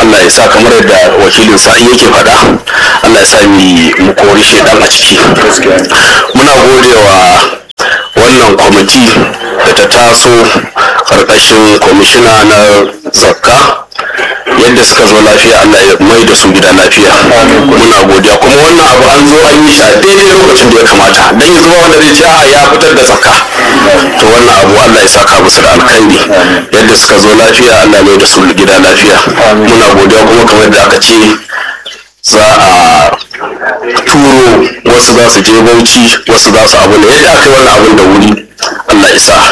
Allah ya sa kamar yadda wakilin sa'i yake faɗa Allah ya sa mu kori shedan a ciki muna godewa wannan kwamiti da ta taso karkashin kwamishina na zakka yadda suka zo lafiya Allah ya mai da su gida lafiya muna godiya kuma wannan abu an zo an yi shi a daidai lokacin da ya kamata dan yanzu ba wanda zai ce a ya fitar da zakka to wannan abu Allah ya saka musu da alkhairi yadda suka zo lafiya Allah ya mai da su gida lafiya muna godiya kuma kamar da aka ce za a turo wasu za su je bauchi wasu za su abu ne yadda aka yi wannan abun da wuri Allah ya sa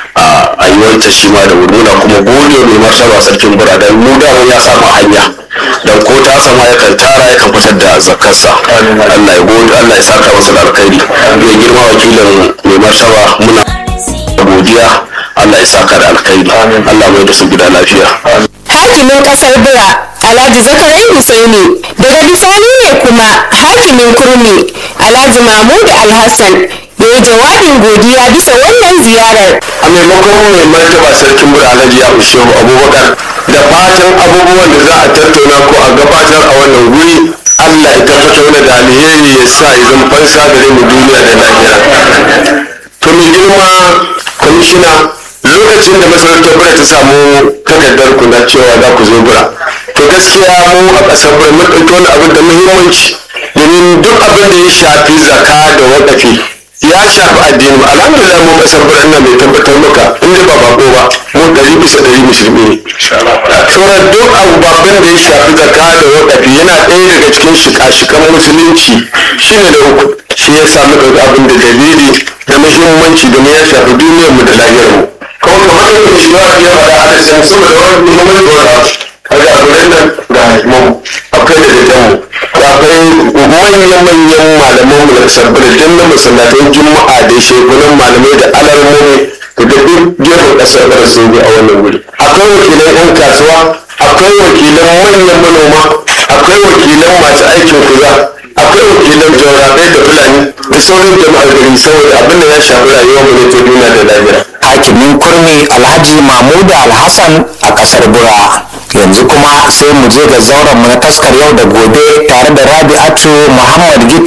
a yi wancan shi ma da wuri muna kuma gode mai martaba sarkin bura dan mu da ya samu hanya dan ko ta sama yakan tara yakan fitar da zakarsa Allah ya gode Allah ya saka masa da alkhairi mai girma wakilin mai martaba muna godiya Allah ya saka da alkhairi Allah mai da su gida lafiya hakimin kasar bura alhaji zakarai husaini daga bisani ne kuma hakimin kurmi alhaji mahmud alhassan ya yi jawabin godiya bisa wannan ziyarar a maimakon mai martaba sarkin bura alhaji ya shehu abubakar da fatan abubuwan da za a tattauna ko a gabatar a wannan wuri allah ya tabbatar mana da alheri ya sa ya zama fansa gare mu duniya da lahira to mai girma kwamishina lokacin da masarautar bura ta samu takardar ku na cewa za ku zo bura to gaskiya mu a ƙasar bura mun ɗauki wani abin da muhimmanci domin duk abin da ya shafi zaka da wakafi ya shafi addini alhamdulillah mu ƙasar bura ina mai tabbatar maka inda ba bako ba mu ɗari bisa ɗari musulmi ne sauran duk abu babban da ya shafi zaka da wakafi yana ɗaya daga cikin shika-shikan musulunci shine da uku shi ya samu ɗauki abin da dalili da muhimmanci domin ya shafi duniyarmu da lahirarmu kuma kamar yadda shi ba ya faɗa a da san saboda wani muhimmanci wani kaga a gurin nan ga hakiman akwai da dadan mu akwai manyan-manyan malaman mu da sabbin da na masallatan juma'a da shekunan malamai da alarmomi da duk gefen ƙasar ƙasar sun a wannan wuri akwai wakilan 'yan kasuwa akwai wakilan manyan manoma akwai wakilan masu aikin kuza akwai wakilan jaurabai da fulani da sauran jama'ar gari saboda abin da ya shafi rayuwar mu ne ta duniya da lahira hakimin kurmi alhaji mahmudu alhassan a kasar bura yanzu kuma sai mu je ga zauren mu na taskar yau da gobe tare da rabi'atu muhammad gito